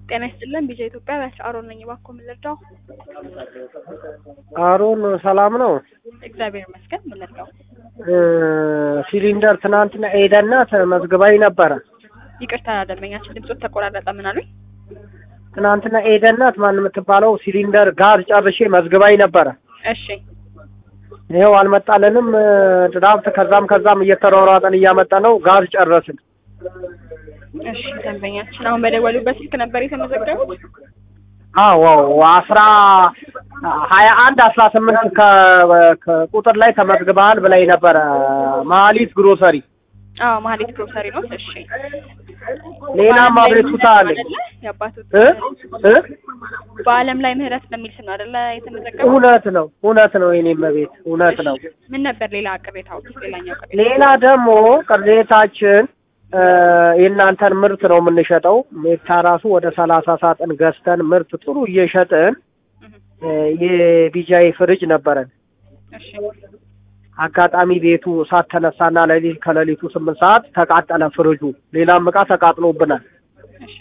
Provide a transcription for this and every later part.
ጤና ይስጥልን ቢጃ ኢትዮጵያ አሮን ነኝ። እባክዎ ምን ልርዳው? አሮን ሰላም ነው? እግዚአብሔር ይመስገን። ምን ልርዳው? እ ሲሊንደር ትናንትና ኤደና ተመዝግባኝ ነበረ። ይቅርታ ደንበኛችን ድምጾት ተቆራረጠ። ምን አሉኝ? ትናንትና ኤደናት ማን የምትባለው ሲሊንደር ጋዝ ጨርሼ መዝግባኝ ነበረ። እሺ ይኸው አልመጣልንም። ድራፍት ከዛም ከዛም እየተሯሯጠን እያመጣ ነው። ጋዝ ጨረስን። እሺ ደንበኛችን አሁን በደወሉበት ስልክ ነበር የተመዘገቡት? አዎ አስራ ሀያ አንድ አስራ ስምንት ከቁጥር ላይ ተመዝግበሃል ብላኝ ነበረ። መሀሊት ግሮሰሪ አዎ ማህሌት ግሮሰሪ ነው። እሺ ሌላም አቤቱታ አለኝ የአባቶት እ እ በአለም ላይ ምህረት በሚል ስም ነው አይደለ የተመዘገበው? እውነት ነው እውነት ነው የኔም ቤት እውነት ነው። ምን ነበር ሌላ ቅሬታዎች? ሌላኛው ቅሬታ ሌላ ደግሞ ቅሬታችን እ የእናንተን ምርት ነው የምንሸጠው። ሜታ ራሱ ወደ ሰላሳ ሳጥን ገዝተን ምርት ጥሩ እየሸጥን እ የቢጃይ ፍሪጅ ነበረን። እሺ አጋጣሚ ቤቱ እሳት ተነሳና ሌሊት ከሌሊቱ ስምንት ሰዓት ተቃጠለ ፍሪጁ። ሌላም እቃ ተቃጥሎብናል። እሺ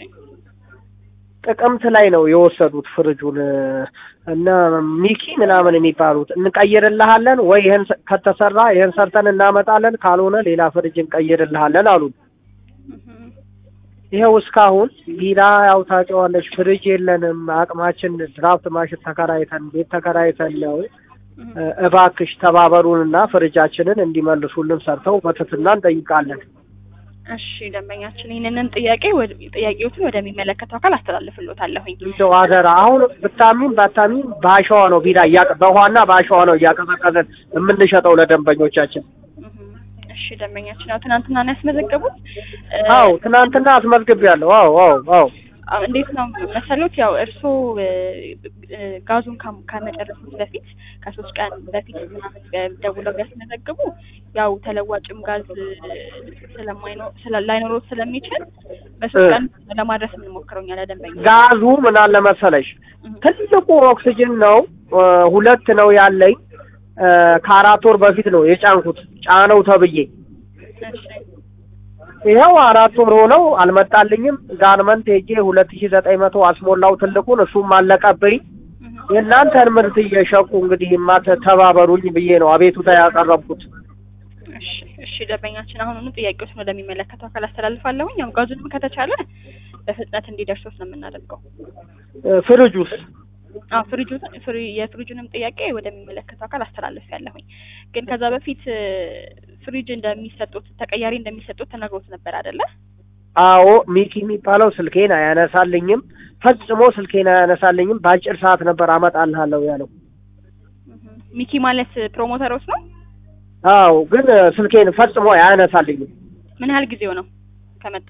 ጥቅምት ላይ ነው የወሰዱት ፍሪጁን እነ ሚኪ ምናምን የሚባሉት እንቀይርልሃለን ወይ ይህን ስ- ከተሰራ ይህን ሰርተን እናመጣለን፣ ካልሆነ ሌላ ፍሪጅ እንቀይርልሃለን አሉን። እህ ይኸው እስካሁን ቢራ ያው ታውቂዋለሽ፣ ፍሪጅ የለንም። አቅማችን ድራፍት ማሽን ተከራይተን ቤት ተከራይተን ነው። እህ እ- እባክሽ ተባበሩንና ፍሪጃችንን እንዲመልሱልን ሰርተው በትህትና እንጠይቃለን። እሺ ደንበኛችን ይህንንም ጥያቄ ወደ- ጥያቄዎትን ወደሚመለከተው አካል አስተላልፍሎታለሁኝ። እንደው አደራ አሁን ብታሚን ባታሚን በአሸዋ ነው ቢራ እያቀ በውሃና በአሸዋ ነው እያቀዘቀዘን የምንሸጠው ለደንበኞቻችን። እህ እሺ ደንበኛችን ያው ትናንትና ነው ያስመዘገቡት። እ፣ አዎ ትናንትና አስመዝግቤያለሁ። አዎ አዎ አዎ አዎ፣ እንዴት ነው መሰሎት? ያው እርስዎ እ፣ እ፣ ጋዙን ካም- ከመጨረሱት በፊት ከሶስት ቀን በፊት ምናምን እ፣ ደውለው ቢያስመዘግቡ ያው ተለዋጭም ጋዝ እ፣ ስለማይኖር ስለ- ላይኖሮት ስለሚችል በሶስት እ። ቀን ለማድረስ የምንሞክረው እኛ ለደንበኛ ጋዙ ምን አለ መሰለሽ እህ ትልቁ ኦክሲጅን ነው እ፣ ሁለት ነው ያለኝ እ፣ ከአራት ወር በፊት ነው የጫንኩት ጫነው ተብዬ እሺ ይኸው አራት ወር ሆነው አልመጣልኝም። ጋርመንት ሄጄ ሁለት ሺ ዘጠኝ መቶ አስሞላው ትልቁን እሱም አለቀብኝ። እህ የእናንተን ምርት እየሸቁ እንግዲህ ማተ ተባበሩኝ ብዬ ነው አቤቱታ ያቀረብኩት። እሺ እሺ ደንበኛችን አሁኑኑ ጥያቄዎችን ወደሚመለከተው አካል አስተላልፋለሁኝ። ያው ጋዙንም ከተቻለ በፍጥነት እንዲደርሶት ነው የምናደርገው። እ፣ ፍሪጁስ አዎ ፍሪጁ ፍሪ የፍሪጁንም ጥያቄ ወደሚመለከተው አካል አስተላልፍ ያለሁኝ። ግን ከዛ በፊት እ፣ ፍሪጅ እንደሚሰጡት ተቀያሪ እንደሚሰጡት ተነግሮት ነበር አይደለ? አዎ ሚኪ የሚባለው ስልኬን አያነሳልኝም፣ ፈጽሞ ስልኬን አያነሳልኝም። በአጭር ሰዓት ነበር አመጣልሃለሁ ያለው። እህ ሚኪ ማለት ፕሮሞተሮስ ነው። አዎ ግን እ፣ ስልኬን ፈጽሞ አያነሳልኝም። ምን ያህል ጊዜው ነው ከመጣ?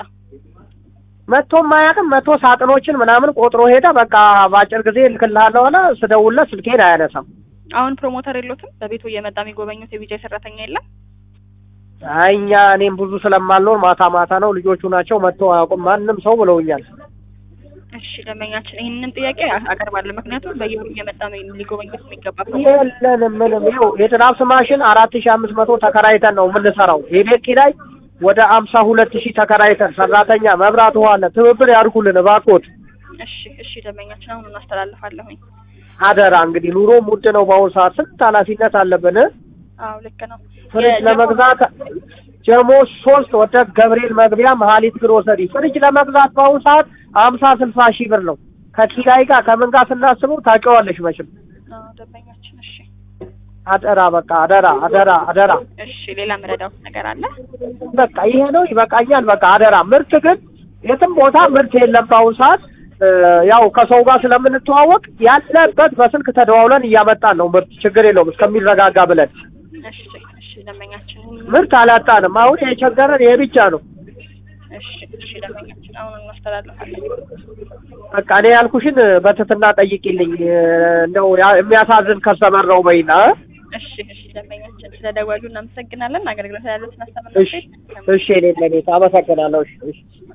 መቶም አያውቅም። መቶ ሳጥኖችን ምናምን ቆጥሮ ሄደ። በቃ በአጭር ጊዜ እልክልሃለሁ አለ። ስደውልለት ስልኬን አያነሳም። አሁን ፕሮሞተር የሎትም? በቤቱ እየመጣ የሚጎበኙት የቢጃይ ሰራተኛ የለም? አይ እኛ እኔም ብዙ ስለማልኖር ማታ ማታ ነው ልጆቹ ናቸው መጥተው አያውቁም ማንም ሰው ብለውኛል። እሺ ደንበኛችን ይህንንም ጥያቄ አ- አቀርባለሁ። ምክንያቱም በየወሩ እየመጣ ነው ሊጎበኙት የሚገባ የለንም ምንም። ይኸው የድራፍት ማሽን አራት ሺህ አምስት መቶ ተከራይተን ነው የምንሰራው። የቤት ኪራይ ወደ አምሳ ሁለት ሺህ ተከራይተን ሰራተኛ፣ መብራት፣ ውሃ አለ። ትብብር ያድርጉልን እባክዎት። እሺ እሺ ደንበኛችን አሁን እናስተላልፋለሁኝ። አደራ እንግዲህ ኑሮም ውድ ነው በአሁኑ ሰዓት ስንት ኃላፊነት አለብን። አዎ ልክ ነው። ፍሪጅ የጀሞ- ለመግዛት ጀሞ ሶስት ወደ ገብርኤል መግቢያ መሀሊት ግሮሰሪ ፍሪጅ ለመግዛት በአሁኑ ሰዓት አምሳ ስልሳ ሺህ ብር ነው። ከኪራይ ጋር ከምን ጋር ስናስበው ታውቂዋለሽ መቼም። አዎ ደንበኛችን እሺ አደራ በቃ አደራ አደራ አደራ። እሺ ሌላ መረዳት ነገር አለ? በቃ ይሄ ነው ይበቃኛል። በቃ አደራ። ምርት ግን የትም ቦታ ምርት የለም በአሁኑ ሰዓት እ፣ ያው ከሰው ጋር ስለምንተዋወቅ ያለበት በስልክ ተደዋውለን እያመጣን ነው ምርት ችግር የለውም እስከሚረጋጋ ብለን እሺ እሺ ደንበኛችን ምርት አላጣንም። አሁን የቸገረን ይሄ ብቻ ነው። እሺ እሺ ደንበኛችን አሁን እናስተላልፋለን። በቃ እኔ ያልኩሽን በትህትና ጠይቂልኝ። እ፣ እንደው ያ- የሚያሳዝን ከስተመር ነው በይና እ? እሺ እሺ ደንበኛችን ስለደወሉ እናመሰግናለን። አገልግሎት ያሉትን እሺ አስተምናችሁ እሺ እኔ ለኔ አመሰግናለሁ። እሺ እሺ